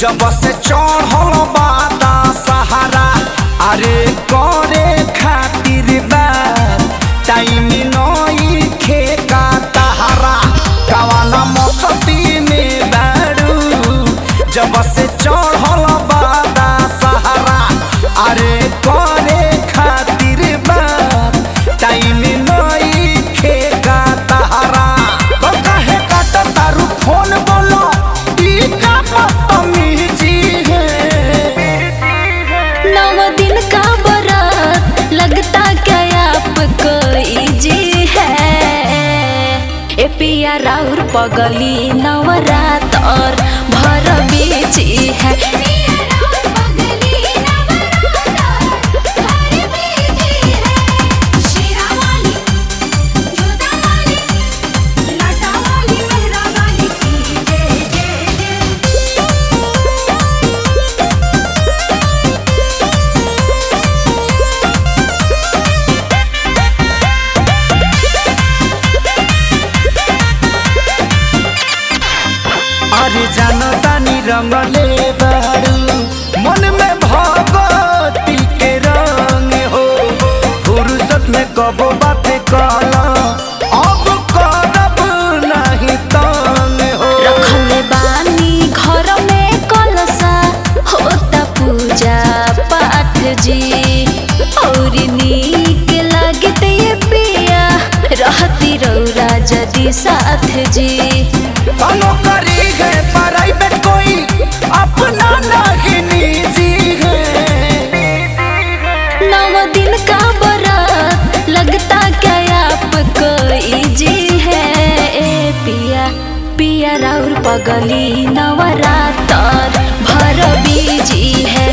जब से चढ़ल बादा सहारा अरे करे खातिर बार टाइम नई खेका तहारा कवाना मस्ती में बारू जब से चढ़ल बादा सहारा अरे करे खातिर बार टाइम नई खेका तहारा तो काहे काटा तारू फोन बोलो ई का बदतमीजी है नव दिन का बरात लगता क्या आपको इजी है ए पिया राउर पगली नवरात और भर बीची है अरे जानो तानी रंगले बारू मन में भगवती के रंग हो फुर्सत में कबो बात कला अब करब नहीं तंग हो रखले बानी घर में कलसा होता पूजा पाठ जी और नीक लगते ये पिया रहती रौरा जदी साथ जी तनो करी है प्राइवेट कोई अपना नहीं निजी है नव दिन का बरात लगता क्या आपको इजी है ए पिया पिया राउर पगली नवरात और भर बीजी है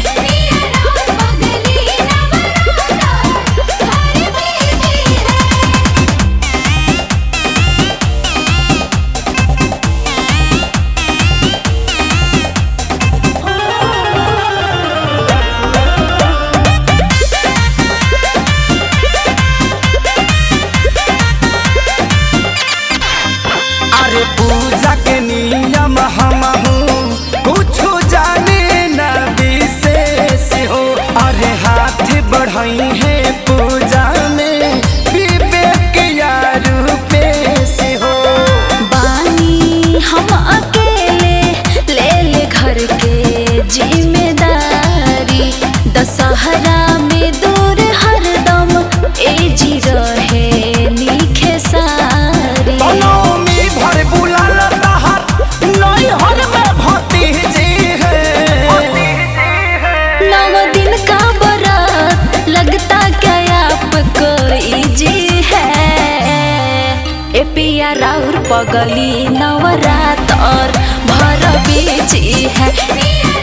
अरे पूजा के नियम हम कुछ जाने न विशेष हो अरे हाथ बढ़ाई है पूजा में विवेक या रूपेश हो बानी हम अकेले ले ले घर के जिम्मेदारी दशहरा में दूर हरदम ए जी रहे नीखे सारी नौमी भर बुलाल तहर नहीं हर में भतीजी है नव दिन का बरात लगता क्या आपको इजी है ए पिया राउर पगली नवरात और भर बीची है